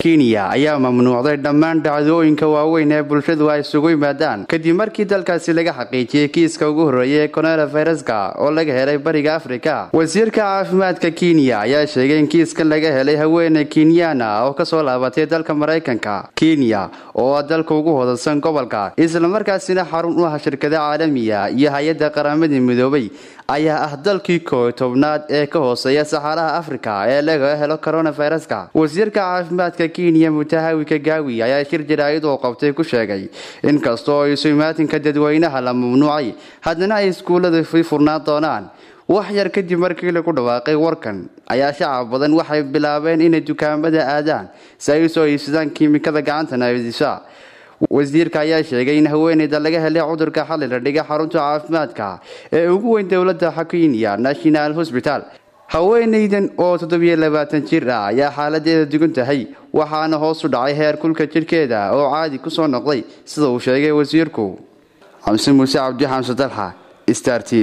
kenya ayaa mamnuucday dhammaan dhacdooyinka waaweyn ee bulshadu ay isugu yimaadaan kadib markii dalkaasi laga xaqiijiyey kiiska ugu horreeya ee coronaviruska oo laga helay bariga afrika wasiirka caafimaadka kenya ayaa sheegay in kiiskan laga helay haweeney kenyana oo kasoo laabatay dalka maraykanka kenya oo ah dalka ugu hodansan gobolka islamarkaasina xarun u ah shirkada caalamiya iyo hay-adda qaramadii midoobay ayaa ah dalkii kooy tobnaad ee ka hooseeya saxaaraha afrika ee laga helo coronaviruska wasiirka caafimaadka kenya mutahawi kagaawi ayaa shir jaraa'id oo qabtay ku sheegay in kastoo isu imaatinka dadweynaha la mamnuucay haddana ay iskuullada fii furnaan doonaan wax yar kadib markii lagu dhawaaqay warkan ayaa shacab badan waxay bilaabeen inay dukaamada aadaan si ay usoo iibsadaan kiimikada gacanta naadisa wasiirka ayaa sheegay in haweeneyda laga helay cudurka xalli la dhigay xarunta caafimaadka ee ugu weyn dowladda kenya national hosbital haweeneydan oo toddobiyo labaatan jir ah ayaa xaaladeeda dugan tahay waxaana hoos u dhacay heer kulka jidhkeeda oo caadi ku soo noqday sida uu sheegay wasiirku xamse muuse cabdi xamse dalxa star t